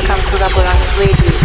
Welcome to Laborance Radio.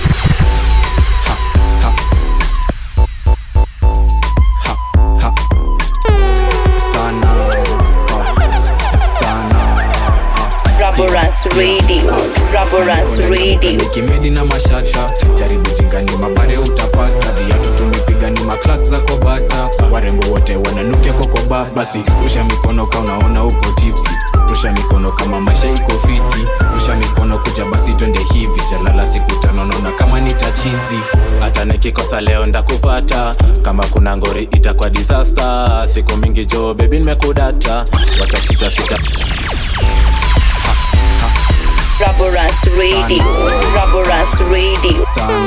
Laborance Radio. Laborance Radio. kimedi na mashasha jaribu jingani mabare utapata viatu tumepiga ni maklak za kobata warembo wote wananukia kokoba basi rusha mikono ka unaona uko tipsi rusha mikono kama maisha iko fiti rusha mikono kuja basi twende hivi shalala siku tano naona kama nitachizi hata nikikosa leo ndakupata kama kuna ngori itakuwa disaster siku mingi jo bebi nimekudata wacha sita sita Laborance Radio. Laborance Radio. sana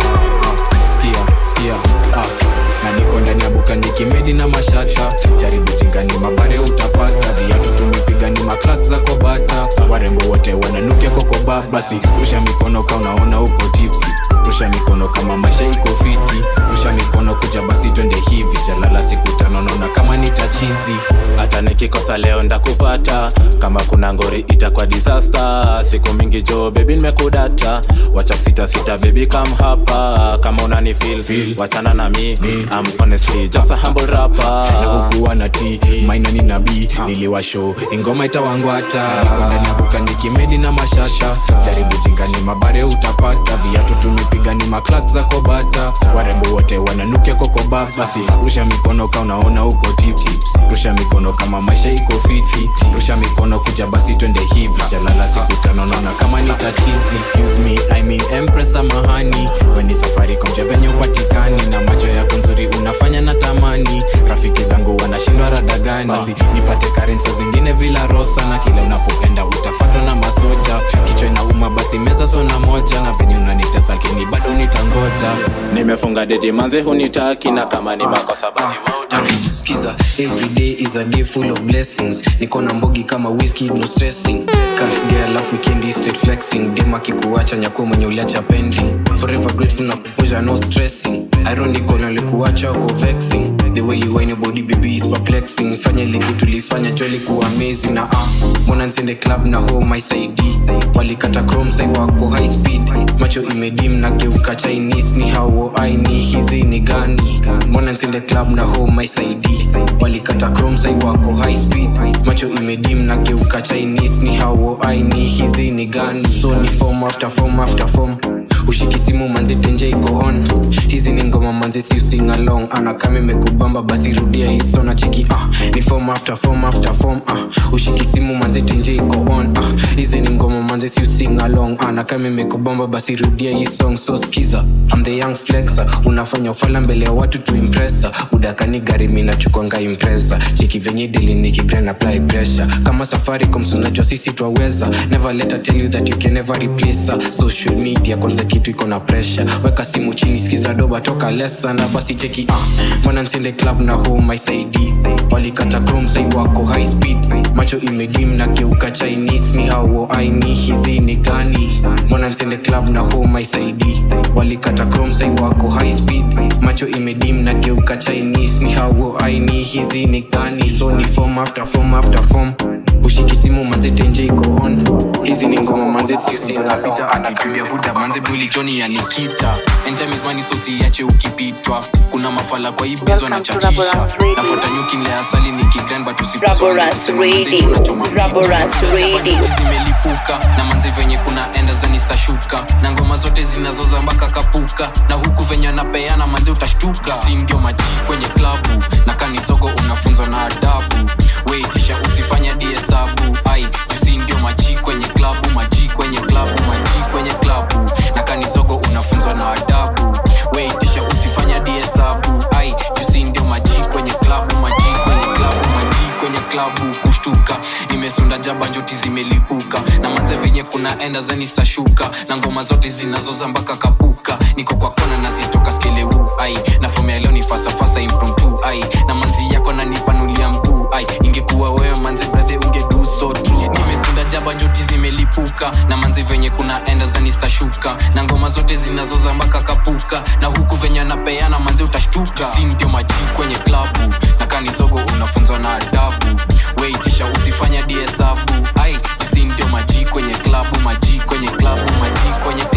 skia skia ah. na niko ndani ya buka nikimedi na mashasha jaribu jingani mabare utapata viatu tumepiga ni maklak za kobata warembo wote wananukia kokoba basi rusha mikono ka unaona uko tipsi rusha mikono kama maisha iko fiti rusha mikono kuja basi twende hivi shalala siku tano naona kama nitachizi hata nikikosa leo ndakupata kama kuna ngori itakuwa disaster siku mingi jo bebi nimekudata wacha sita sita bebi kam hapa kama unani feel, Feel. wachana na mi I'm honestly just a humble rapper nakukuwa na t maina ni nabii niliwasho ingoma itawangwata niko ndani ya buka nikimedi na mashasha jaribu jingani mabare utapata viatu tumepiga ni maklak za kobata warembo wote wananukia kokoba basi rusha mikono ka unaona uko tipsi rusha mikono kama maisha iko fiti rusha mikono kuja basi twende hivi shalala siku tano naona kama ni tatizi excuse me I mean empress samahani weni safari komje venye upatikani na macho yako nzuri unafanya na tamani rafiki zangu wanashindwa rada gani basi nipate karensa zingine vila rosa na kila unapoenda utafatwa na masoja kichwa inauma basi meza sona moja na venye unanitesa lakini bado nitangoja nimefunga dedi manze hunitaki na kama ni makosa basi wewe utani skiza every day is a day full of blessings niko na mbogi kama whisky no stressing cash day alafu weekend is straight flexing dem akikuacha nyako mwenye uliacha pending forever grateful na kuposha no stressing ironical na likuacha wako vexing the way you whine your body baby is perplexing fanya ile kitu tulifanya joli kuwa amazing na ah mbona nsende club na home my side walikata chrome sai wako high speed macho imedim na geuka chinese ni hao aini hizi ni gani mbona nsende club na home my side walikata chrome sai wako high speed macho imedim na geuka chinese ni hao aini hizi ni gani so ni form after form after form ushiki simu manzi tenje iko on hizi ni ngoma manzi si using along ana kama imekubamba basi rudia hiso na cheki ah ni form after form after form ah ushiki simu manzi tenje iko on ah hizi ni ngoma manzi si using along ana kama imekubamba basi rudia hii song so skiza I'm the young flexer unafanya ufala mbele ya watu tu impressa udakani gari mimi nachukwanga impressa cheki venye dili nikigrand apply pressure kama safari komsunajwa sisi twaweza never let her tell you that you can never replace her social media kwanza kitu iko na pressure weka simu chini skiza doba toka lesa na basi cheki ah mbona nsende club na home my side walikata chrome sai wako high speed macho imedim na geuka chinese ni hao aini hizi ni gani mbona nsende club na home my side walikata chrome sai wako high speed macho imedim na geuka chinese ni hao aini hizi ni gani so ni form after form after form ushiki simu manze tenje iko on hizi ni ngoma manze siusingalong anakamia huda manze buli joni ya nikita enjamismani sosiache ukipitwa kuna mafala kwa hii bizo Welcome na to chachisha Laborance Radio. nafuata nyuki nle asali nikigran but Laborance Radio. Laborance Radio. zimelipuka na manze venye kuna enda zanistashuka na ngoma zote zinazoza mpaka kapuka na huku venye anapeana manze utashtuka si ndio maji kwenye klabu na kanisogo unafunzwa na adabu weitisha usifanya diesabu ai jusi ndio maji kwenye klabu maji kwenye klabu maji kwenye klabu na kanisogo unafunzwa na adabu weitisha usifanya diesabu ai jusi ndio maji kwenye klabu maji kwenye klabu maji kwenye klabu kushtuka nimesunda jaba njoti zimelipuka na manze venye kuna enda zenistashuka na ngoma zote zinazoza mpaka kapuka niko kwa kona nazitoka skeleu ai na fomea leo ni fasafasa impromptu ai na manzi yako nanipanulia mguu ai ingekuwa wewe manze brathe ungedu so true nimesunda jaba njoti zimelipuka na manzi venye kuna enda zenistashuka na ngoma zote zinazoza mpaka kapuka na huku venye anapeana manze utashtuka si ndio maji kwenye klabu na kanizogo unafunzwa na adabu weitisha usifanya diesabu ai usi ndio maji kwenye klabu maji kwenye klabu maji kwenye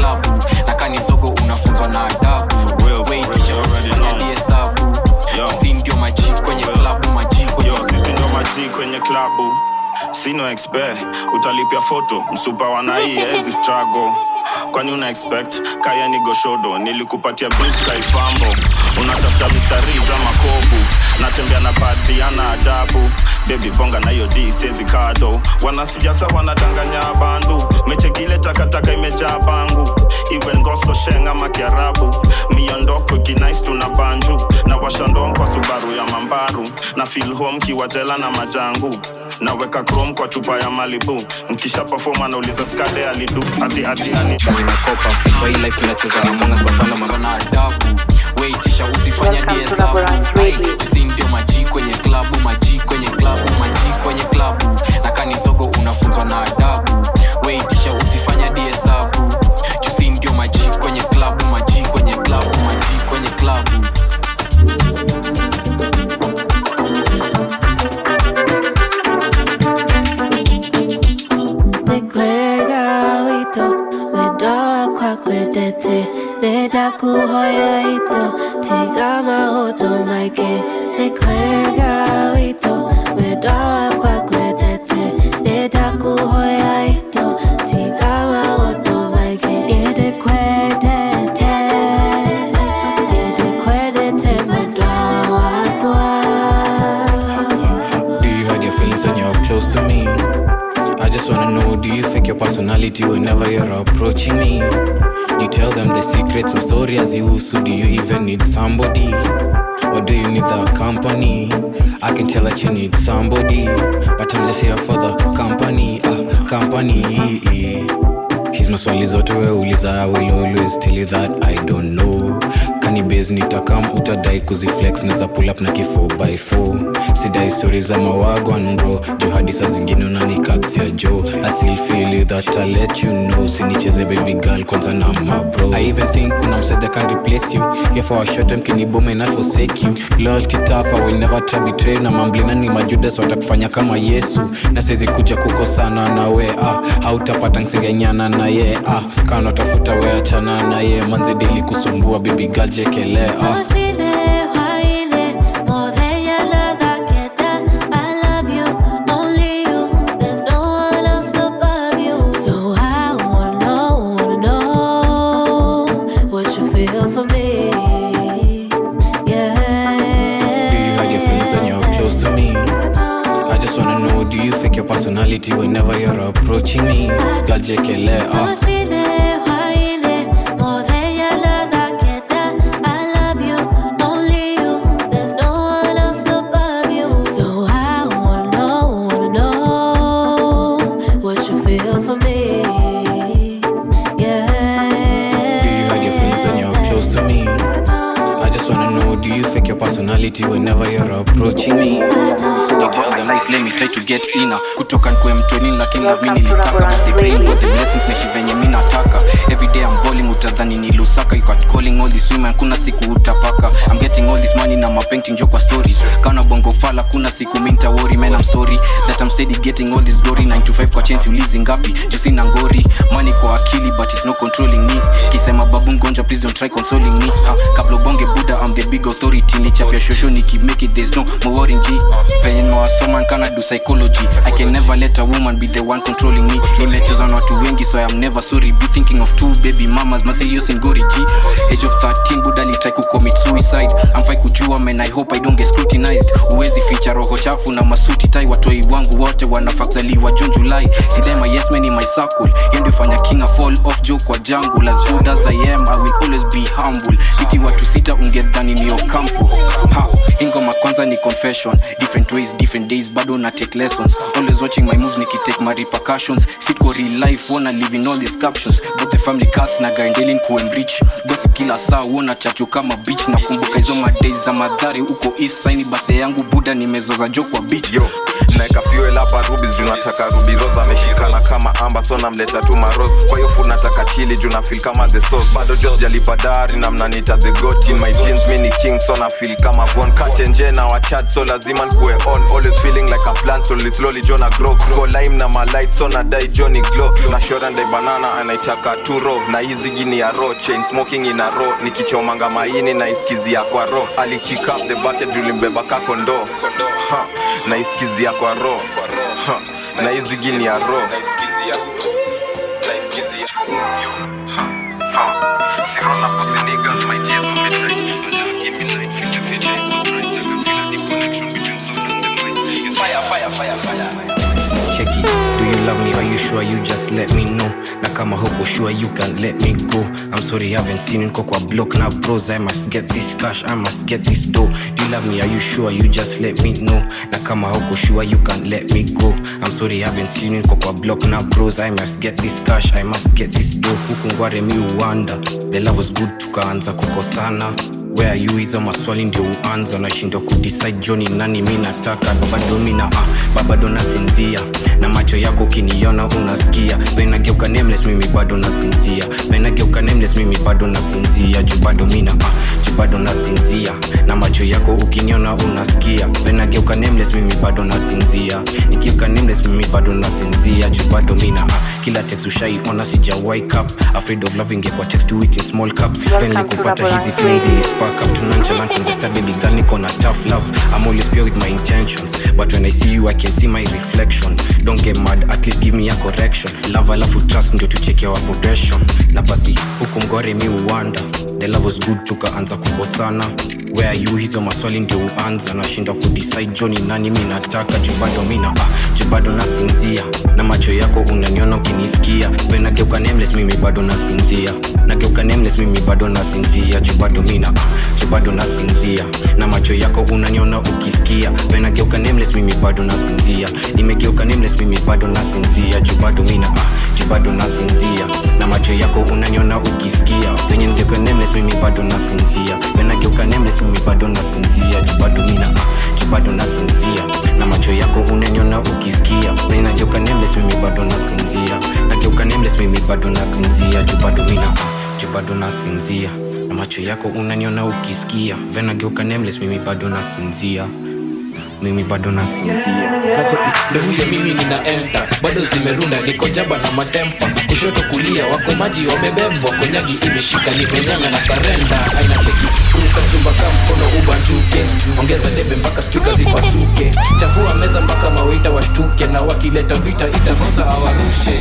sino expect utalipia foto msupa wanai ezi struggle kwani una expect kaya ni goshodo nilikupatia biskaifambo unatafuta mistari za makovu natembea na badhiana adabu bebi bonga na hiyo d sezi kado wanasiasa wanadanganya bandu mechekile takataka imejaa bangu iwe ngoso sheng ama kiarabu miondoko kinais tuna banju na washandom kwa subaru ya mambaru na fil home kiwajela na majangu naweka chrome kwa chupa ya malibu mkisha perform anauliza skade alidu ati ati ani nimekopa kwa hii life tunacheza na sana kwa sana mambo na adabu weitisha usifanya Welcome to diesabu Laborance Radio. tusi ndio maji kwenye klabu maji kwenye klabu maji kwenye klabu na kanisogo unafunzwa na adabu weitisha usifanya diesabu tusi ndio maji kwenye klabu maji kwenye klabu maji kwenye klabu Nikwega wito Wedoa kwa kwetete Leta kuhoya ito Tiga mahoto maike Nikwega wito Wedoa kwa kwetete Leta kuhoya ito Tiga mahoto maike Yede kwetete Yede kwetete Wedoa wakwa Do you hide your feelings when you're close to me? I just wanna know, do you fake your personality whenever you're approaching me? Do you tell them the secrets, my story as you so do you even need somebody? Or do you need the company? I can tell that you need somebody, but I'm just here for the company, uh, company. His maswali zote we uliza I will always tell you that I don't know kanibes nitakam utadai kuziflex neza pull up na kifo by 4 sidai stori za mawagwan bro juu hadi saa zingine unanikatsia jo I still feel you that I let you know sinicheze baby girl kwanza na ma bro I even think kuna msed that can replace you here for a short time kinibome and I forsake you loyalty tough I will never try betray na mamblina ni majudas watakufanya kama Yesu na siwezi kuja kukosana na we ah hautapata nsingenyana na ye ah kana tafuta we achana na ye manze deli kusumbua baby girl jekelea ah. Oshine, waile, more than your love I get that. I love you, only you. There's no one else above you. So I wanna know, wanna know what you feel for me. Yeah. Do you hide your feelings when you're close to me? I just wanna know, do you fake your personality whenever you're approaching me? Girl jekelea ah. Oshine, waile, more than your love I get that. I love you, only you. There's no one else above you. So I wanna know, wanna know what you feel for me. Yeah. Do you hide your feelings when you're close to me? I just wanna know, do you fake your personality whenever you're approaching me? You tell them this let me try to get inner kutoka nkwe mtoni lakini na Welcome mimi to nilitaka Laborance but the brain Radio. got the blessings meshi venye mi nataka everyday I'm balling utadhani ni lusaka you got calling all these women kuna siku utapaka I'm getting all this money na mapainting jo kwa stories kana bongo fala kuna siku mi nitawori man I'm sorry that I'm steady getting all this glory 9 to 5 kwa chance ulizi ngapi juu sina ngori money kwa akili but it's not controlling me kisema babu mgonjwa please don't try consoling me ha, kabla ubonge buda I'm the big authority nichapia shosho niki make it there's no more worrying G venye nimewasoma nkana do psychology I can never let a woman be the one controlling me nimecheza na watu wengi so I'm never sorry be thinking of two baby mamas maserious and gory G age of 13 buda ni try kucommit suicide I'm fine kujua man I hope I don't get scrutinized uwezi ficha roho chafu na masuti tai watoi wangu wote wanafakzaliwa June July sidema yes man in my circle hiyo ndio fanya king a fall off joke kwa jungle as good as I am I will always be humble iti watu sita ungedhani ni Ocampo ha ingoma kwanza ni confession different ways different days bado na take lessons always watching my moves nikitake my repercussions sitko real life wanna live in all these captions both the family cast na gaendelin kuenrich gossip kila saa wona chachu kama beach na kumbuka hizo madays za madhari huko east side birthday yangu buda nimezoza jo kwa beach yo naeka fuel hapa rubis juu nataka ruby rose ameshikana kama amba so namleta tu maros kwa hiyo food nataka chili juu na feel kama the sauce bado jos jalipa dari na mnanita the goat in my jeans mi ni king so na feel kama bon katenje na wachat so lazima nkue on always feeling like a plant slowly slowly jo na grow go lime na malight so na dai johnny glow na shora ndai banana anaitaka tu ro na hizi gini ya ro chain smoking ina ro nikichomanga maini na iskizia kwa ro alikick up the bucket juu limbeba kako ndoo ha na iskizia kwa ro ha na hizi gini ya ro cheki do you love me are you sure you just let me know na kama huko sure you can let me go i'm sorry haven't seen you niko kwa block na bros i must get this cash i must get this dough do you love me are you sure you just let me know na kama huko sure you can let me go i'm sorry haven't seen you niko kwa block na bros i must get this cash i must get this dough huku ngware mi uwanda the love was good tukaanza kukosana where are you hizo maswali ndio uanza nashindwa kudecide joni nani mi nataka babado mina ah, babado nasinzia na macho yako ukiniona unasikia venageuka nameless mimi bado nasinzia venageuka nameless mimi bado nasinzia juu bado mina ah, juu bado nasinzia na macho yako ukiniona unasikia venageuka nameless mimi bado nasinzia nikiuka nameless mimi bado nasinzia juu bado mina ah, kila text ushaiona sija wake up afraid of loving it kwa text do it in small cups Welcome venye to kupata Rubber hizi Dance things Radio. is spark up to nonchalant from the start baby girl niko na tough love i'm always pure with my intentions but when i see you i can see my reflection don't get mad at least give me a correction love alafu trust ndio tucheke our progression na basi huku mgore mi uwanda the love was good tukaanza kukosana where are you hizo maswali ndio uanza nashindwa kudecide joni nani mi nataka juu bado mina ah, juu bado nasinzia na macho yako unaniona ukinisikia venageuka nameless mimi bado nasinzia nageuka nameless mimi bado nasinzia juu bado mina ah, juu bado nasinzia na macho yako unaniona ukisikia venageuka nameless mimi bado nasinzia nimegeuka nameless mimi bado nasinzia juu bado mina ah, juu bado nasinzia na macho yako unaniona ukisikia venye nigeuka nameless mimi bado nasinzia venageuka nameless mimi bado nasinzia juu bado mina ah, juu bado nasinzia na macho yako unaniona ukisikia venye nageuka nameless mimi bado nasinzia nageuka nameless mimi bado nasinzia juu bado mina ah, juu bado nasinzia na macho yako unaniona ukisikia venageuka nameless mimi bado nasinzia mimi bado nasinzia ndo vile mimi ninaenda bado zimerunda niko jaba na matempa kushoto kulia wako maji wamebebwa konyagi imeshika nimenyanga na karenda aina cheki kuruka chumba ka mkono ubanjuke ongeza debe mpaka spika zipasuke chafua meza mpaka mawita washtuke na wakileta vita itakosa awarushe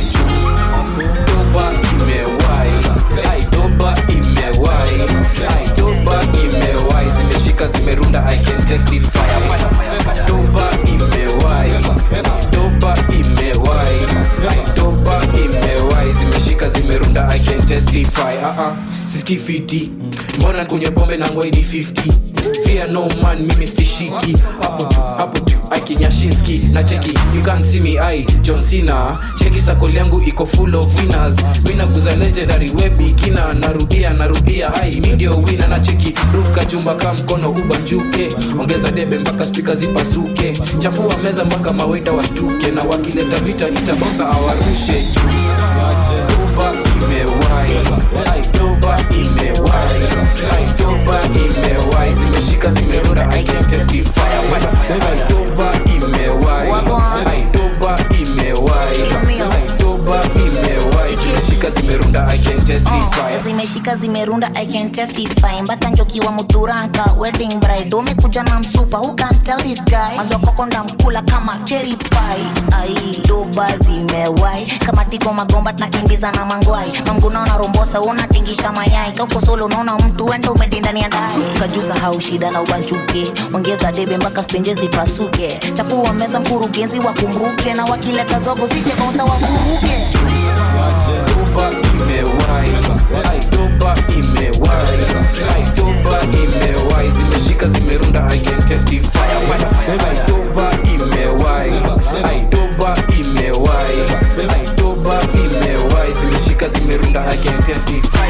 doba imewai ai doba imewai ai doba imewai zimeshika zimerunda i can testify doba imewai doba imewai doba imewai zimeshika zimerunda i can testify uh -uh. siski fiti mbona kunywa pombe na ngwaidi 50 fear no man mimi stishiki hapo hapo juu akinyashinski na cheki you can't see me ai john cena cheki sakoli yangu iko full of winners mina kuza legendary webikina narudia narudia ai mi ndio wina na cheki ruka jumba ka mkono ubanjuke ongeza debe mpaka spika zipasuke chafua meza mpaka maweta washtuke na wakileta vita itabonza awarushe doba imewai ai doba imewai ai doba imewai zimeshika zimerunda i can testify ai doba imewai ai doba imewai ai doba imewai zimeshika zimerunda i can testify Oh, zimeshika zimerunda i can testify mpaka njokiwa muturanka wedding bride umekuja na msupa who can tell this guy mwanzo koko ndamkula kama cherry pie ai doba zimewai kama tiko magomba tunakimbiza na mangwai mamguna unarombosa unatingisha mayai kauko solo unaona mtu wenda umedindani ya ndai kajusa hau shida na ubanjuke ongeza debe mpaka spenje zipasuke chafua meza mkurugenzi wakumbuke na wakileta zogo zije bonsa wakuruke doba imewai ai doba imewai ai doba imewai zimeshika zimerunda i can testify ai doba imewai ai doba imewai ai doba imewai zimeshika zimerunda i can testify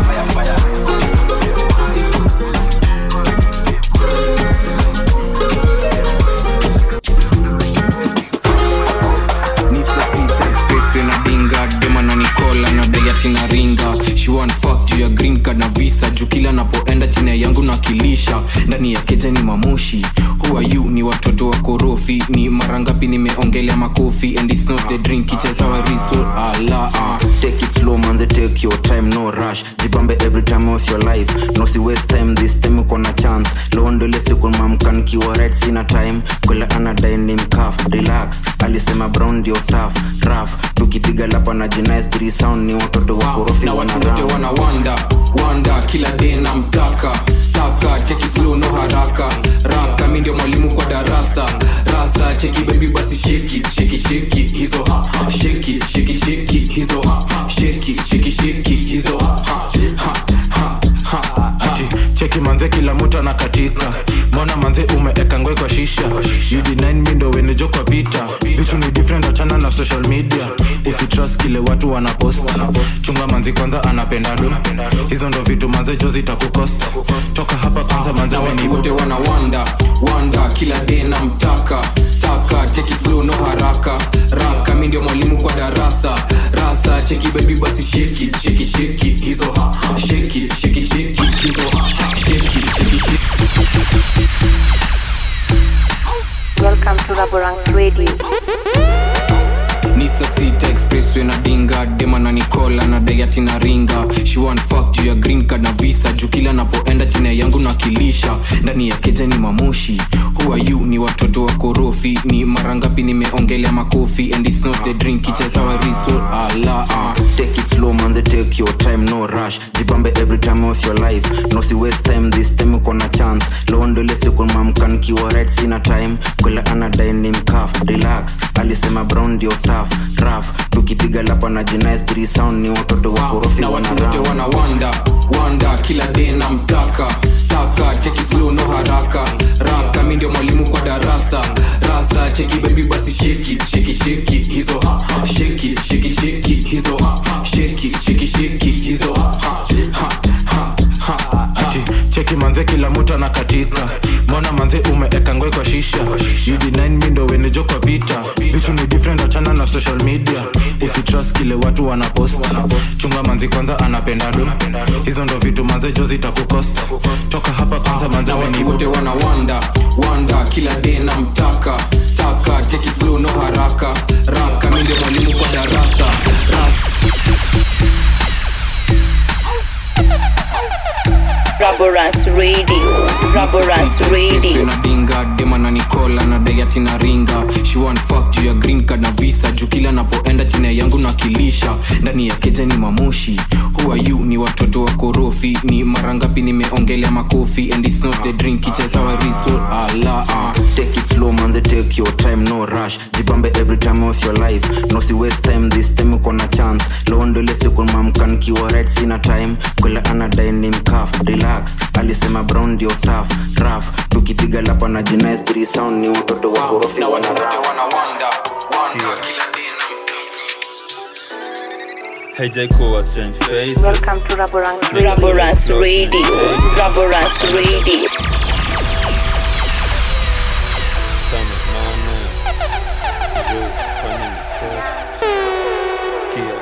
nadinga dema na nikola na dayati na ringa she want fuck juu ya green card na visa juu kila napoenda chini yangu nakilisha ndani ya keja ni mamoshi who are you ni watoto wa korofi ni mara ngapi nimeongelea makofi and it's not the drink icheza wariso ala uh. take it slow manze take your time no rush jibambe every time of your life no si waste time this time uko na chance leo ndo ile siku mamka nikiwa right sina time kwela anadai ni mkaf relax alisema brown ndio tough rough tukipiga lapa na jinais three sound ni watoto wa korofi na wana watu wote rap. wana wanda wanda kila day na mtaka taka cheki slow no haraka raka mi ndio mwalimu kwa darasa rasa cheki baby basi sheki sheki sheki hizo ha ha, sheki sheki sheki hizo ha ha, sheki sheki sheki hizo ha ha ha ha ha ati cheki manze kila mtu anakatika mbona manze umeeka ngwe kwa shisha ud9 mi ndo wenejo kwa vita vitu ni different achana na social media usitrust kile watu wanapost chunga manzi kwanza anapenda do hizo ndo vitu manze jo zitakukosta toka hapa kwanza manze na watu wenigo wote wana wanda wanda kila day na mtaka taka cheki slow no haraka raka mi ndio mwalimu kwa darasa rasa cheki baby basi sheki sheki sheki hizo ha ha, sheki sheki sheki hizo ha ha, sheki sheki sheki Welcome to Raborang's Radio. ni saa sita expressway na dinga dema na nikola na dayati na ringa she want fuck juu ya green card na visa juu kila napoenda china yangu nakilisha ndani ya keja ni mamoshi who are you ni watoto wa korofi ni mara ngapi nimeongelea makofi and it's not the drink ichezawa riso ala uh. take it slow manze take your time no rush jibambe every time of your life no si waste time this time uko na chance leo ndo ile siku mamka nikiwa right sina time kwela anadai ni mkaf relax alisema brown ndio tough rough tukipiga lapa na jinais three sound ni watoto wa korofi na wana watu wote rap. wana wanda wanda kila day na mtaka taka cheki slow no haraka raka mi ndio mwalimu kwa darasa rasa cheki baby basi sheki sheki sheki hizo ha ha, sheki sheki sheki hizo ha ha, sheki sheki sheki hizo ha ha, ha ha ha ati cheki manze kila mtu anakatika mbona manze umeeka ngwe kwa shisha ud9 mi ndo wenejo kwa vita vitu ni different achana na social media usitrust kile watu wanapost chunga manzi kwanza anapenda do hizo ndo vitu manze jo zitakukosta toka hapa kwanza manze na watu wenigo wote wana wanda wanda kila day na mtaka taka cheki slow no haraka raka mi ndio mwalimu kwa darasa rasa Raborang's Radio. Raborang's Radio. na dinga dema na nikola na dayati na ringa she want fuck juu ya green card na visa juu kila napoenda china yangu nakilisha ndani ya keja ni mamoshi who are you ni watoto wa korofi ni mara ngapi nimeongelea makofi and it's not the drink ichezawa riso ala uh. take it slow manze take your time no rush jibambe every time of your life no si waste time this time uko na chance leo ndo ile siku mamka nikiwa right sina time kwela anadai ni mkaf relax alisema brown ndio tough rough tukipiga lapa na jinais three sound ni watoto wa korofi na wana watu wote rap. wana wanda wanda kila day na Hey J Cool, strange faces. Welcome to Raborang's Raborang's Radio. Raborang's Radio. Tano, nane. Zo, kwani mko? Sikia.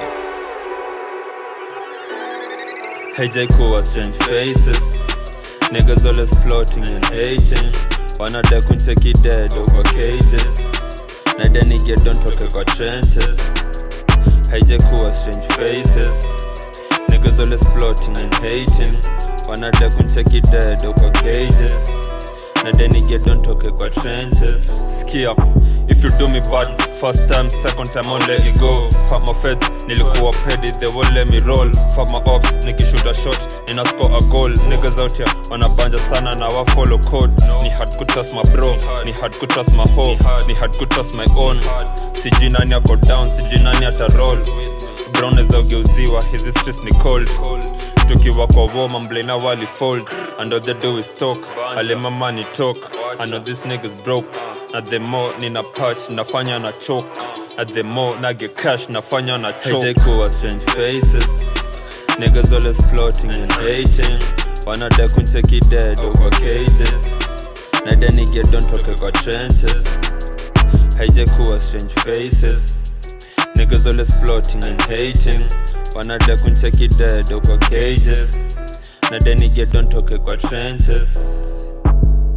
Hey J Cool, strange faces. Niggas always plotting and hating. Wanadai kuncheki dead over cages. Na deni get don't talk kwa trenches. haijakuwa strange faces niggas always plotting and hating wanada kuncheki dead kwa cages na deni get don't toke kwa trenches skia if you do me bad first time second time on let you go fuck my feds nilikuwa pedi they won't let me roll fuck my ops nikishuta shot nina score a goal niggas out here wanabanja sana na wa follow code ni hard to trust my bro ni hard to trust my hoe ni hard to trust my own sijui nani ako down sijui nani ata roll brown za ugeuziwa hizi streets ni cold tukiwa kwa woma mblena wali fold and all they do is talk alemama ni talk i know this niggas broke na the more nina patch nafanya na choke na the more nage cash nafanya na choke kuwa strange faces niggas always plotting and hating wanadai kuncheki dead over cages na deni get don't toke kwa trenches haijakuwa strange faces niggas always plotting and hating wanadai kuncheki dead over cages na deni get don't toke kwa trenches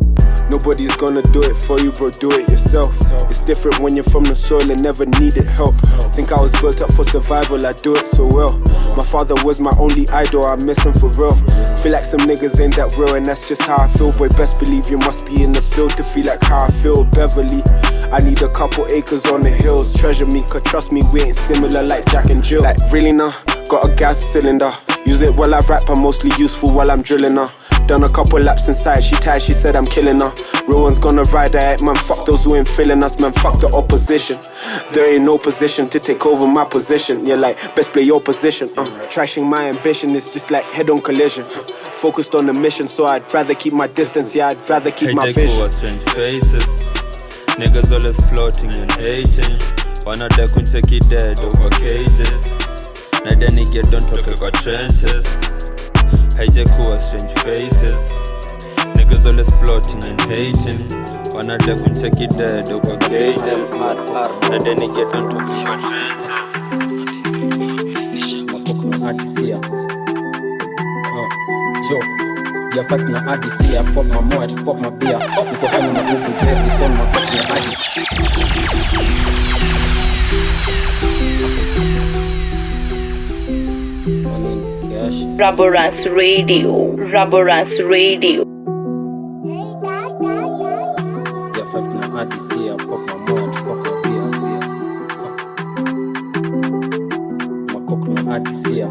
Nobody's gonna do it for you, bro. Do it yourself. It's different when you're from the soil and never needed help. Think I was built up for survival, I do it so well. My father was my only idol, I miss him for real. Feel like some niggas ain't that real, and that's just how I feel. Boy, best believe you must be in the field to feel like how I feel. Beverly, I need a couple acres on the hills. Treasure me, cause trust me, we ain't similar like Jack and Jill. Like, really now? Got a gas cylinder. Use it while I rap, I'm mostly useful while I'm drilling her. Done a couple laps inside, she tired, she said I'm killing her. Real one's gonna ride her, man. Fuck those who ain't feeling us, man. Fuck the opposition. There ain't no position to take over my position. You're like, best play your position. Uh. Trashing my ambition is just like head on collision. Focused on the mission, so I'd rather keep my distance. Yeah, I'd rather keep my Haijai vision. kuwa strange faces Niggas always plotting and hating Wanadai kuncheki dead over cages Naida nige don't toke kwa trenches Haijai kuwa strange faces Niggas always plotting and hating Wanadai kuncheki dead over cages Naida nige don't toke kwa trenches adisia uh, jo ya fight na adisia pop my moat pop my beer niko hana na google berry son my fuck na adi manini kiashi Raborans Radio. Raborans Radio. ya fight na adisia pop my moat pop my beer beer makok na adisia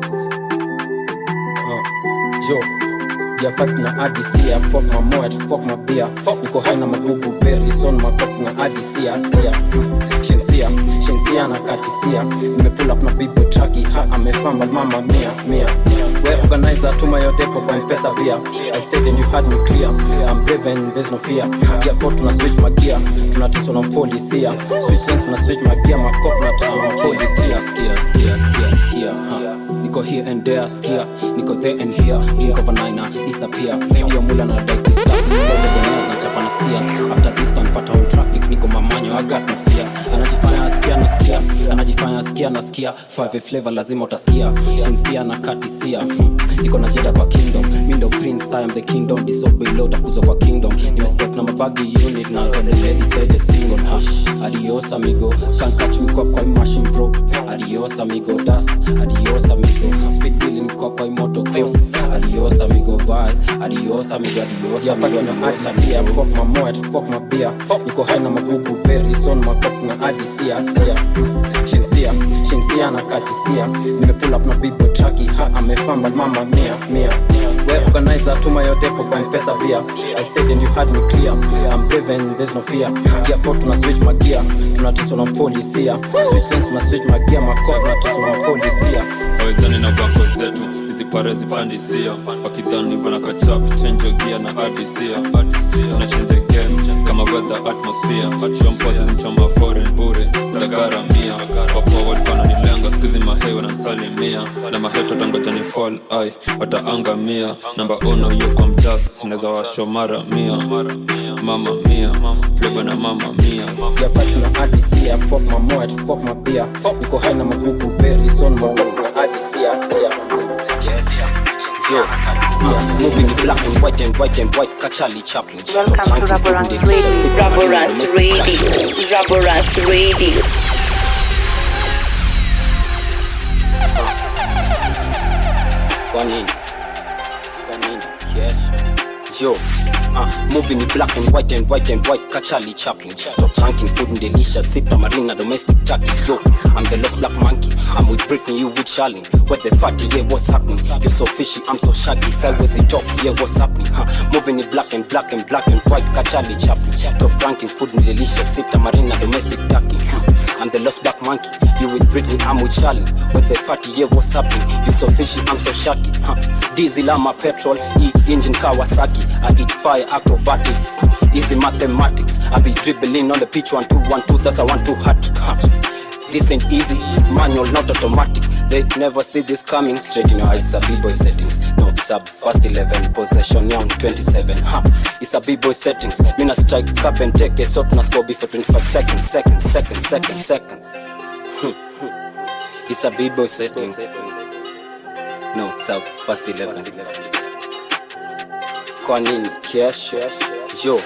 uh, jo ya fight na adisia pop my moat pop my beer niko high na magugu berry son my fuck na adisia sia shensia shensia na katisia nimepull up na bibo traki ha amefamba mama mia mia we organizer tuma your depo kwa mpesa via i said and you had me clear i'm brave and there's no fear gear 4 tuna switch magia tunatiswa na polisia switch lanes tuna switch magia makop tunatiswa na polisia skia skia skia skia ha niko here and there skia niko there and here blink of an eye na disappear hiyo mula na dike stop so the bananas na chapa na steers after this time pata on traffic niko mamanyo i got no fear anajifanya asikia nasikia anajifanya asikia nasikia five flavor lazima utasikia shinsia na katisia hmm. niko na jeda kwa kingdom mindo prince i am the kingdom disobey law tafukuzwa kwa kingdom nimestep na mabagi unit na god the lady said the single ha adios amigo can't catch me kwa kwa machine bro adios amigo dust adios amigo speed billing kwa kwa moto cross adios amigo bye adios amigo adios amigo adios amigo pop my moat pop my beer niko high na magugu berry son my pop na adisia sia shinsia shinsia na katisia nimepull up na bibo traki ha amefamba mama mia mia we organizer tuma your depo kwa mpesa via i said and you had me clear i'm brave and there's no fear gear 4 tuna switch magia tunatiswa na polisia switch lanes tuna switch magia makod tunatiswa na polisia awezani na vako zetu hizi pare zipandisia wakidhani wanakachap chenjo gia na adisia tunachenje game kama weather atmosphere shompasi zimchoma foreign bure utagaramia wapo walipana nilenga skizi mahei wanansalimia na maheto tangoja ni fall ai wataangamia namba ono yo kwa mjas naweza washo mara mia mama mia pleba na mama mia ya fight na adisia pop my moat pop my beer niko high na magugu berry son my pop na adisia sia Yo, Adisia, moving in black and white and white and white, Kachali Chaplin. Welcome to Raborans Radio. Raborans Radio. Raborans Radio. Kwa nini? Kwa nini? Yes. Yo, uh, moving in black and white and white and white, Kachali Chaplin. Top ranking food and delicious, sip marina domestic turkey. Yo, I'm the lost black monkey. I'm with Britney, you with Charlie. Where the party, yeah, what's happening? You so fishy, I'm so shaggy. Sideways in top, yeah, what's happening? Huh? Moving in black and black and black and white, Kachali Chaplin. Top ranking food and delicious, sip marina domestic turkey. I'm the lost black monkey. You with Britney, I'm with Charlie. Where the party, yeah, what's happening? You so fishy, I'm so shaggy. Huh? Diesel, I'm a petrol, E engine Kawasaki. I eat fire acrobatics, easy mathematics. I be dribbling on the pitch one two one two. That's a one two hat. Huh. This ain't easy, manual not automatic. They never see this coming. Straight in your eyes, it's a b-boy settings. No sub first 11 possession young 27. Huh. It's a b-boy settings. Mina strike up and take a shot na score before 25 seconds, seconds, seconds, seconds, seconds. it's a b-boy setting. No sub first 11. Kwa nini kesho? Yo,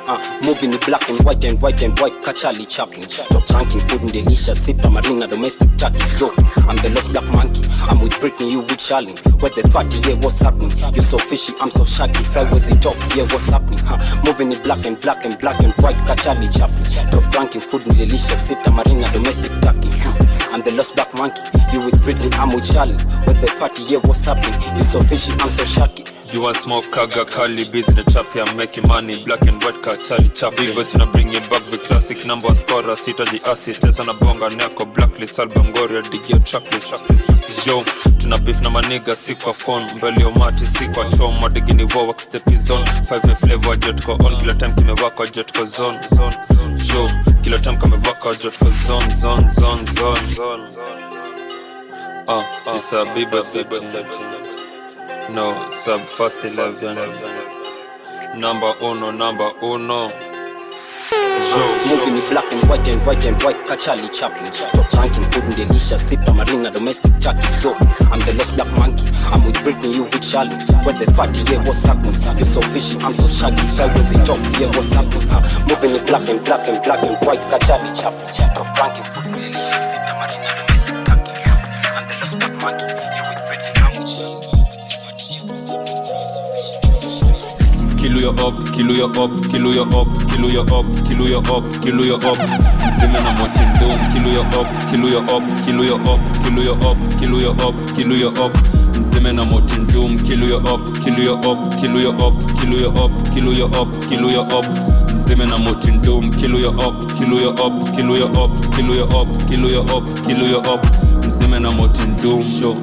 uh, moving in black and white and white and white kachali chaplin top ranking food and delicious sip marina domestic turkey yo i'm the lost black monkey i'm with britney you with charlene where the party yeah what's happening you so fishy i'm so shaggy sideways the top yeah what's happening huh? moving in black and black and black and white kachali chaplin top ranking food and delicious sip marina domestic turkey huh? i'm the lost black monkey you with britney i'm with charlene where the party yeah what's happening you so fishy i'm so shaggy You want smoke, kaga, kali, busy the trap, yeah, I'm making money, black and white, ka, Charlie Chaplin. Big boys, na bring it back, the classic number one scorer, sitaji acid, tesa na bonga, neko, blacklist, album, goria, digia, tracklist. Yo, tuna beef na maniga, si kwa phone, mbele ya umati, si kwa chom, madigini wo, work step is on, 5 flavor, jotko on, kila time kimewaka, jotko zone. Yo, kila time kamewaka, jotko zone, zone, zone, zone, zone. Uh, it's a Bieber setting. No, sub first 11. Number uno, number uno. Moving in black and white and white and white Kachali Chaplin Top ranking food and delicious Sip marina domestic turkey Yo, I'm the lost black monkey I'm with Britney, you with Charlie Where the party, yeah, what's happening? You so fishy, I'm so shaggy Sideways the top, yeah, what's happening? Uh, moving in black and black and black and white Kachali Chaplin Top ranking food and delicious Sip marina domestic turkey I'm the lost black monkey You with Britney, I'm with Charlie Where the party, yeah, what's happening? You so fishy, I'm so shaggy Kill you up, kill you up, kill you up, kill you up, kill you up, kill you up. Mzime na motin dome, kill you up, kill you up, kill you up, kill you up, kill you up, kill you up. Mzime na motin dome, kill you up, kill you up, kill you up, kill you up, kill you up, kill you up. Mzime na motin dome, kill you up, kill you up, kill you up, kill you up, kill you up, kill you up. Mzime na motin dome, show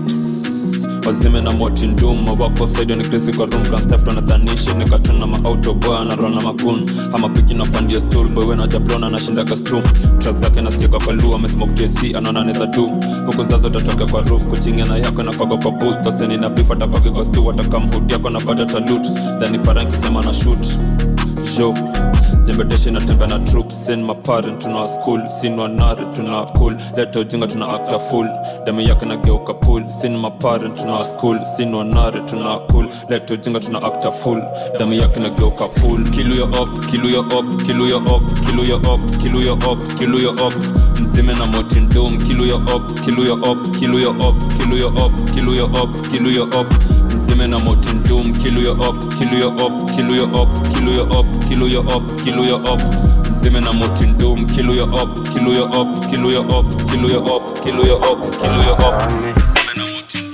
wazime na motin dum wako saidio ni krisi kwa room grand theft wanadhanishi nikatuna maautoboy anarona magun ama piki na pandia stool boy wena jablona anashinda kastrum track zake nasikiaka kwa lu amesmoke tc anaona neza du huku nzazo tatoka kwa roof kuchingia na yako na kwaga kwa boot toseni na beef atakwage kwa stu atakamhudi yako na bado talut dhani parankisema na shoot jo jembedeshi natembea na troops sin maparent tuna school sin wanare tuna cool leta ujinga tuna acta full demu yake nageuka pool sin maparent tuna school sin wanare tuna cool leta ujinga tuna acta full demu yake nageuka pool kill you up kill you up kill you up kill you up kill you up kill you up mzime na motin dome kill you up kill you up kill you up kill you up kill you up kill you up mzime na motin dome kill you up kill you up kill you up kill you up kill you up kill you up mzime na motin dome kill you up kill you up kill you up kill you up kill you up kill you up mzime na motin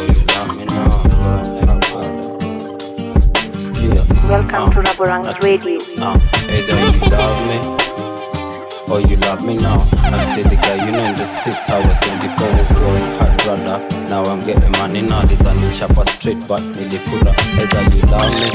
Welcome to Raborang's Radio. Uh, either you love me or you love me now. I'm still the guy you know in the six hours 24 was going hard, brother. Now I'm getting money now. They done in chopper straight, but nearly put up. Either you love me.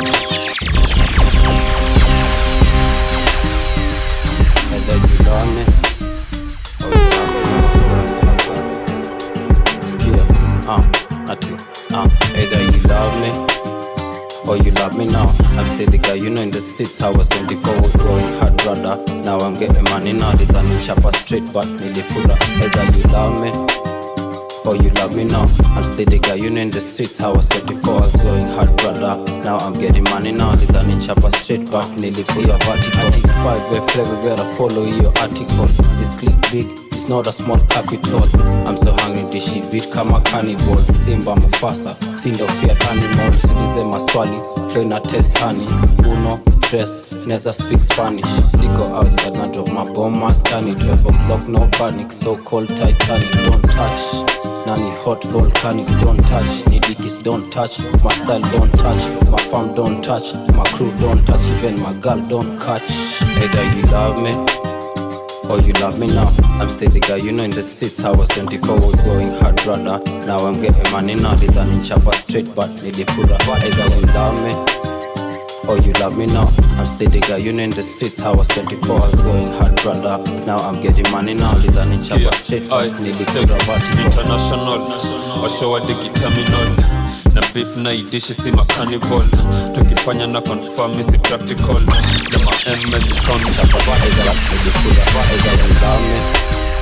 Either you love me or you love me now. Skia, uh, ati, uh, either you love me or you love me now. I'm still the guy you know in the six hours 24 was going hard, brother. Now I'm getting money now. They done in chopper straight, but nearly put up. Either you love me or you love me now. I'm still the guy you know in the streets. How I was 24, I was going hard, brother. Now I'm getting money now. They done in chopper straight, but nearly put up vertical. Five way flavor, better follow your article. This click big. It's not a small capital. I'm so hungry, this shit beat kama cannibal. Simba Mufasa, sindo fear animal. Sidize maswali, flow na test honey. Uno, tres, neza speak Spanish. Siko outside, na drop my bomb, maskani. 12 o'clock, no panic. So cold Titanic, don't touch. Nani hot volcanic, don't touch. Nidikis, don't touch. My style, don't touch. My farm, don't touch. My crew, don't touch. Even my girl, don't catch. Either you love me or you love me now. I'm still the guy you know in the streets. I was 24, was going hard, brother. Now I'm getting money now. They done in chopper straight, but nearly put up. Either you love me or you love me now. I'm still the guy you know in the streets. I was 24, I was going hard, brother. Now I'm getting money now. They done in chopper straight, but nearly put up. international washawadigi terminal na beef na idishi si macarnival tukifanya na confirm isi practical na ma ms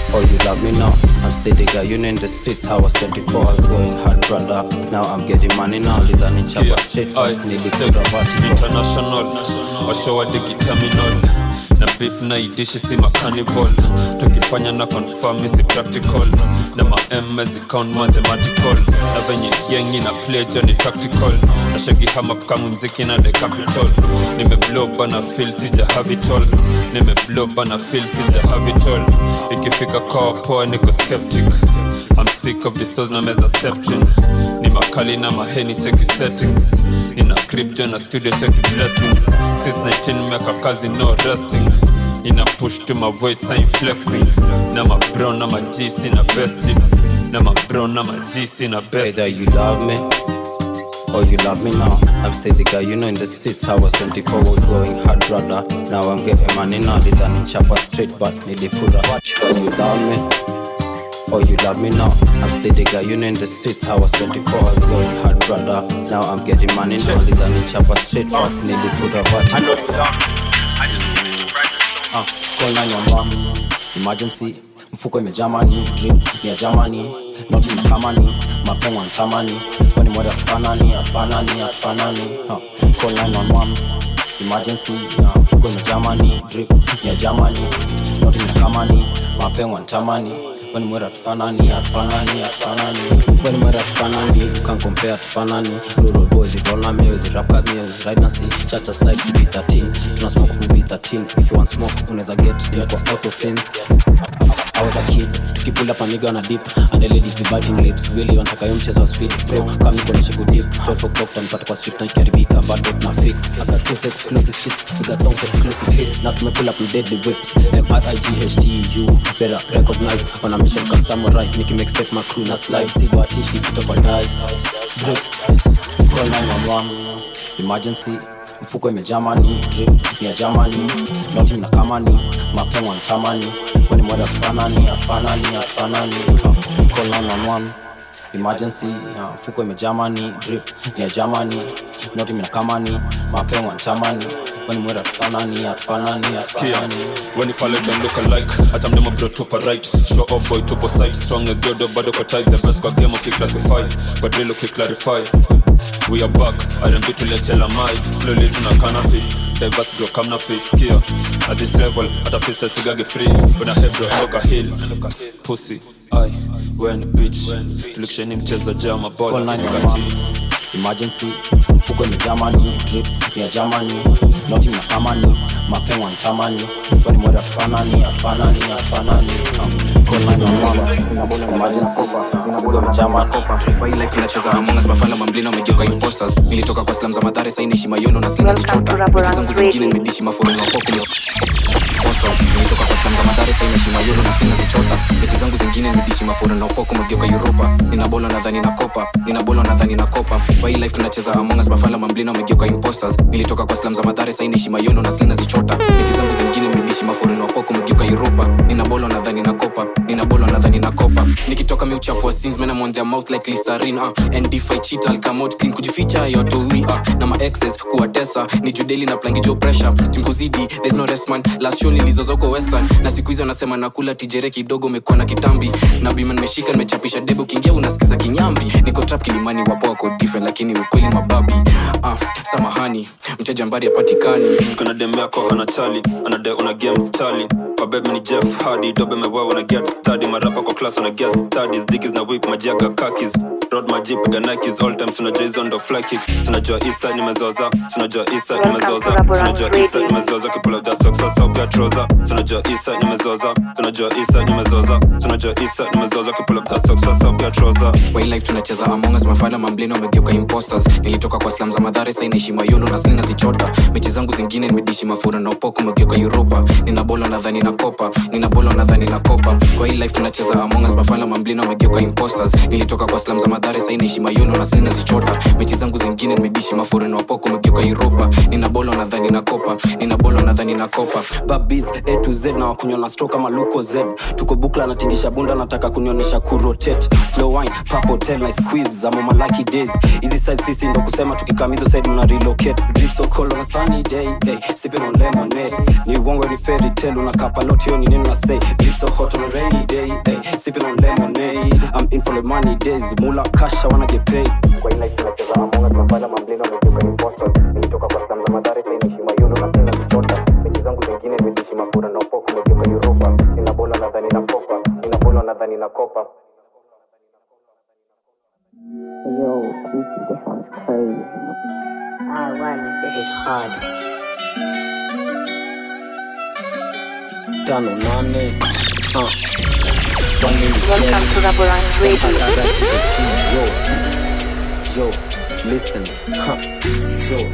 Oh, you love me now. I'm steady guy, you know in the streets. How I was 24, I was going hard, brother. Now I'm getting money now. Little in chapa shit. Nili kura vertical. international washowa digi terminal na beef na idishi si macarnival tukifanya na confirm si practical na ma ms count mathematical na venye yengi na play johnny tactical na shagi hama kama mziki na the capital nimeblow bana feel sija have it all nimeblow bana feel sija have it all ikifika kwa poa niko skeptic I'm sick of the stores na meza septin ni makali na maheni cheki settings nina crypto na studio cheki blessings since 19 miaka kazi no resting nina push to my weight I'm flexing na mabro na majisi na besting na mabro na majisi na Either besting you love me or you love me now. I'm steady guy, you know in the streets. I was 24, was going hard, brother. Now I'm getting money now. Little in chapa straight, but nili pura. Either you love me or you love me now. I'm steady guy, you know in the streets. I was 24, I was going hard, brother. Now I'm getting money now. Little in chapa straight, but nili pura. I know you love me. I just need you to rise and show me. Uh, call 911. Emergency. mfuko imejamani drip ni ya jamani noti makamani mapengo ntamani weni mwada tufanani atufanani atufanani uh, call 911 emergency uh, mfuko imejamani drip ni ya jamani noti makamani mapengo ntamani weni mwada tufanani atufanani atufanani weni mwada tufanani can compare tufanani rural boys ivona meals rap cut meals right na see chacha slide kibi 13 tuna smoke kubi 13 if you want smoke unaweza get ni kwa auto sense I was a kid tukipula paniga na dip and the ladies be biting lips really wanataka yo mchezo wa speed bro kama niko na shigo dip 12 o'clock tanipata kwa strip na ikiharibika bado na fix I got tunes exclusive shits we got songs exclusive hits na tumepull up with deadly whips M-R-I-G-H-T-U better recognize on a mission called samurai niki make step my crew na slide si batishi sitopa dice drip call 911 emergency mfuko imejamani drip ni ya jamani noti na kamani mapengo ntamani weni mwada tufanani atufanani atufanani uh, call 911 emergency uh, mfuko imejamani drip ni ya jamani noti mina kamani mapengo ntamani weni mwada tufanani atufanani Skia, atufanani when if I let them look alike hata mdemo bro tupa right show up boy tupo side strong as jodo bado kwa type the best kwa game ukiclassify kwa drill ukiclarify we are back R&B tuliachela mai slowly tunakana fi diverse bro kamna fi skia at this level hata fist tupigage free una head bro loka hill pussy ai when bitch tulikisheni mchezo jama Call boy 911. emergency mfuko imejamani drip ni ya jamani noti mna kamani mapengo ntamani weni mwada tufanani atufanani atufanani uh, call 911 emergency mfuko imejamani drip inacheka Among Us, Bafala mamblina wamegeuka imposters nilitoka kwa slam za madhare saini heshima yolo na slina zichota Mechi zangu zingine nimedishi maforo na popo ni Imposters. nilitoka kwa slam za madhare saini heshima yolo na slina zichota mechi zangu zingine nimedishi maforo na upoko mageuka europa nina bolo nadhani na kopa nina bolo nadhani na kopa kwa hii life tunacheza Among Us, Bafala mamblina wamegeuka imposters nilitoka kwa slam za madhare saini heshima yolo na slina zichota mechi zangu zingine nimedishi maforo na upoko mageuka europa nina bolo nadhani na kopa nina bolo nadhani na kopa nikitoka miuchafu wa sins man I'm on their mouth like Lisarin uh. and if I cheat I'll come out clean kujificha yotoi uh. na ma exes kuwatesa ni judeli na plangijo pressure timkuzidi there's no rest man last show nilizozoko western na siku hizi wanasema nakula tijere kidogo umekuwa na kitambi na bima nimeshika nimechapisha debe ukiingia unasikiza kinyambi niko trap kilimani wapo wako different lakini ukweli mababi uh, samahani mteja mbari apatikani kuna dem yako anachali anade una game stali kwa bebe ni jeff hadi dobe mewewa na get study marapa kwa class una get studies dikis na whip majiaga kakis road maji piga nikes all time tunajua hizo ndo fly kicks tunajua isa nimezoza tunajua isa nimezoza tunajua isa nimezoza kipula da socks sasa upia trouser tunajua isa nimezoza tunajua isa nimezoza tunajua isa nimezoza kipula da socks sasa upia trouser kwa hii life tunacheza Among Us mafala mamblina wamegeuka imposters nilitoka kwa slam za madhare sai naishi mayolo na slina zichota mechi zangu zingine nimedishi mafura na upoko umegeuka europa nina bolo nadhani na kopa nina bolo nadhani na kopa kwa hii life tunacheza Among Us mafala mamblina wamegeuka imposters nilitoka kwa slam za madhare sai naishi mayolo na slina zichota mechi zangu zingine nimedishi mafura na upoko umegeuka europa nina bolo nadhani na kopa nina bolo nadhani na kopa babis a to z na wakunywa na stro kama luko z tuko bukla natingisha bunda nataka kunionyesha kurotate slow wine pap hotel na squeeze za mama lucky days hizi size sisi ndo kusema tukikam hizo side mna relocate drip so cold on a sunny day hey, sipping on lemonade ni uongo ni fairy tale unakapa a lot hiyo ni neno na say Beat so hot on a rainy day hey, sipping on lemonade I'm in for the money days mula cash I wanna get paid kwa ina tunacheza amonga tunafanya mamblino ametoka imposter nilitoka kwa slam za madhari sasa inaishi mayuno na tena kuchota mechi zangu zingine nimeishi mapura na upoku umegeuka Europa nina bola nadhani na kopa nina bola nadhani na kopa Yo, Kiki, this one's crazy. Ah, one, this is hard. tano nane uh. Welcome to Raborance Radio. Yo, yo, listen, huh. yo.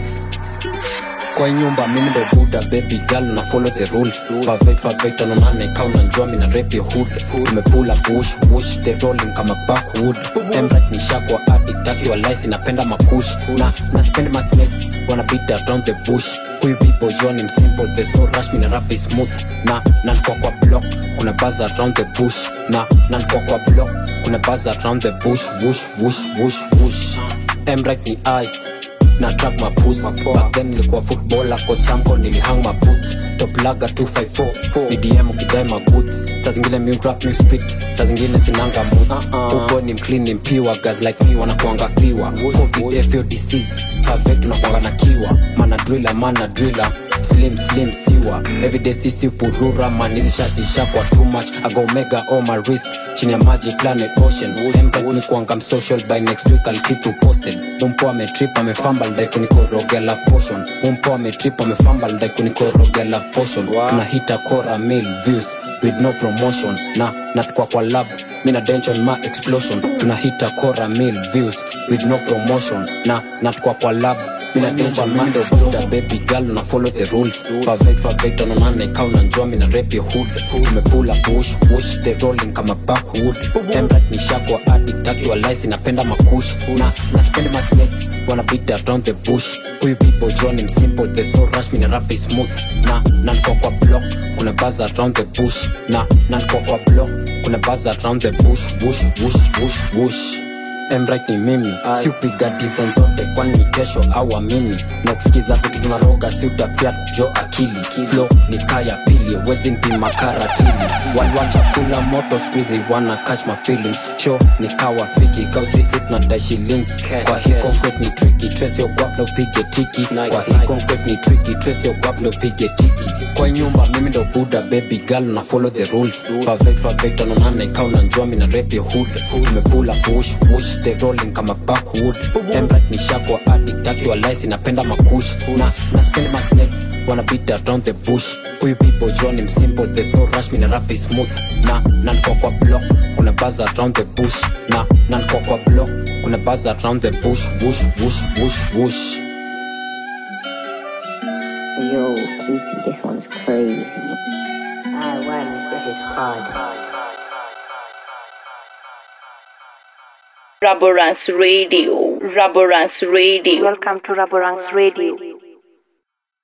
kwa nyumba mimi ndo buda baby girl na follow the rules perfect perfect tano nane kau na njua mina rap your hood umepula push push the rolling kama backwood emrat ni shakwa addict akiwa lice napenda makush na na spend my snakes wanna beat around the bush huyu people John im simple there's no rush mina rap is smooth na na kwa kwa block kuna buzz around the bush na na kwa kwa block kuna buzz around the bush whoosh whoosh whoosh whoosh emrat ni I na track mapus back then nilikuwa footballer coach samko nilihang maboots top laga 254 ni dm ukidai magoods saa zingine mi rap mi spit saa zingine sinanga moods ubo ni mclean ni mpiwa guys like me wanakuanga fiwa covid fio disease kavet tunakuanga na kiwa mana driller mana driller slim slim siwa everyday sisi purura manizishasisha kwa too much ago mega on my wrist chini ya maji planet ocean Empet ni kuanga social by next week I'll keep you posted mumpo ametrip amefamba ndai kunikoroga love potion mumpo ametrip amefamba ndai kunikoroga love potion tunahita kora mil views with no promotion na natukwa kwa lab mina dension ma explosion tunahita kora mil views with no promotion na natukwa kwa lab mina dension ma explosion baby girl na follow the rules perfect perfect on nane kau na njua mina rap your hood umepula push push the rolling kama backwood emrat ni shakwa addict akiwa lice napenda makush na na spend my snakes wanna beat around the bush huyu people John im simple there's no rush mina rap is smooth na na niko kwa block kuna buzz around the bush na na niko kwa block kuna buzz around the bush whoosh whoosh whoosh whoosh emrit ni mimi si upiga design zote kwani ni kesho au amini na kusikiza vitu tunaroga si utafiat jo akili flo ni kaya pili wezi mpima karatili waliwacha kula moto squeezy wana catch my feelings cho ni kawa fiki kautrisi tunadai shilingi kwa hii concrete ni tricky trace yo guap na upige tiki kwa hii concrete ni tricky trace yo guap na upige tiki kwa nyumba mimi ndo buda baby girl na follow the rules perfect perfect ano nane kau na njua mina rap your hood umepula push push the rolling kama backwood emrat ni shakwa addict akiwa lice napenda makush na na spend my snakes wanna beat around the bush huyu people John im simple there's no rush mina rap is smooth na na niko kwa block kuna buzz around the bush na na niko kwa block kuna buzz around the bush whoosh whoosh whoosh whoosh Yo, Kiki, this one's crazy. Ah, one, this is hard. Raborance Radio. Raborance Radio. Welcome to Raborance Radio.